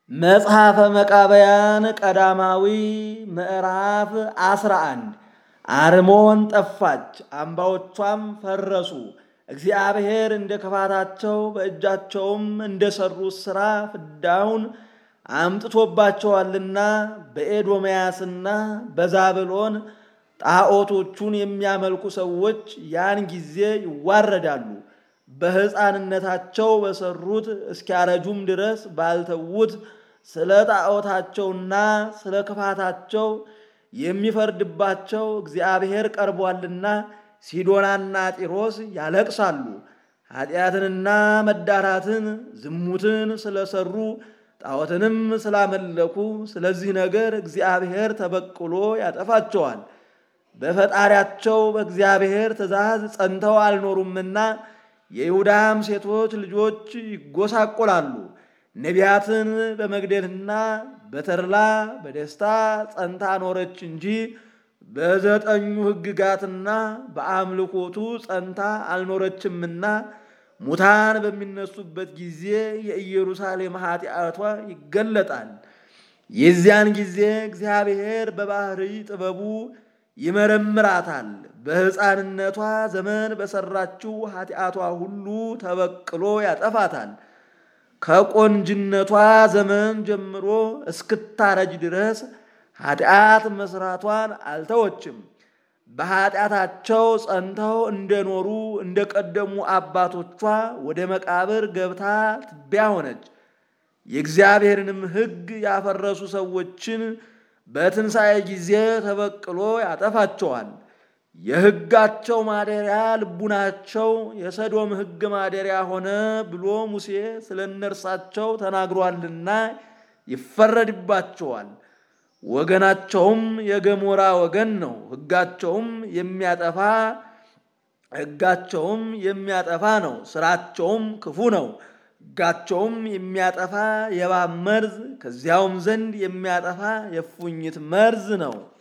መጽሐፈ መቃብያን ቀዳማዊ ምዕራፍ 11 አርሞን ጠፋች፣ አምባዎቿም ፈረሱ። እግዚአብሔር እንደ ክፋታቸው በእጃቸውም እንደ ሠሩት ሥራ ፍዳውን አምጥቶባቸዋልና በኤዶምያስና በዛብሎን ጣዖቶቹን የሚያመልኩ ሰዎች ያን ጊዜ ይዋረዳሉ። በሕፃንነታቸው በሠሩት እስኪያረጁም ድረስ ባልተዉት ስለ ጣዖታቸውና ስለ ክፋታቸው የሚፈርድባቸው እግዚአብሔር ቀርቧልና ሲዶናና ጢሮስ ያለቅሳሉ። ኃጢአትንና መዳራትን ዝሙትን ስለሰሩ ጣዖትንም ስላመለኩ ስለዚህ ነገር እግዚአብሔር ተበቅሎ ያጠፋቸዋል። በፈጣሪያቸው በእግዚአብሔር ትእዛዝ ጸንተው አልኖሩምና የይሁዳም ሴቶች ልጆች ይጎሳቆላሉ። ነቢያትን በመግደልና በተድላ በደስታ ጸንታ ኖረች እንጂ በዘጠኙ ሕግጋትና በአምልኮቱ ጸንታ አልኖረችምና ሙታን በሚነሱበት ጊዜ የኢየሩሳሌም ኃጢአቷ ይገለጣል። የዚያን ጊዜ እግዚአብሔር በባህሪ ጥበቡ ይመረምራታል። በሕፃንነቷ ዘመን በሠራችው ኃጢአቷ ሁሉ ተበቅሎ ያጠፋታል። ከቆንጅነቷ ዘመን ጀምሮ እስክታረጅ ድረስ ኃጢአት መሥራቷን አልተወችም። በኃጢአታቸው ጸንተው እንደኖሩ እንደ ቀደሙ አባቶቿ ወደ መቃብር ገብታ ትቢያ ሆነች። የእግዚአብሔርንም ሕግ ያፈረሱ ሰዎችን በትንሣኤ ጊዜ ተበቅሎ ያጠፋቸዋል። የሕጋቸው ማደሪያ ልቡናቸው የሰዶም ሕግ ማደሪያ ሆነ ብሎ ሙሴ ስለ እነርሳቸው ተናግሯልና ይፈረድባቸዋል። ወገናቸውም የገሞራ ወገን ነው። ሕጋቸውም የሚያጠፋ ሕጋቸውም የሚያጠፋ ነው። ስራቸውም ክፉ ነው። ሕጋቸውም የሚያጠፋ የእባብ መርዝ ከዚያውም ዘንድ የሚያጠፋ የእፉኝት መርዝ ነው።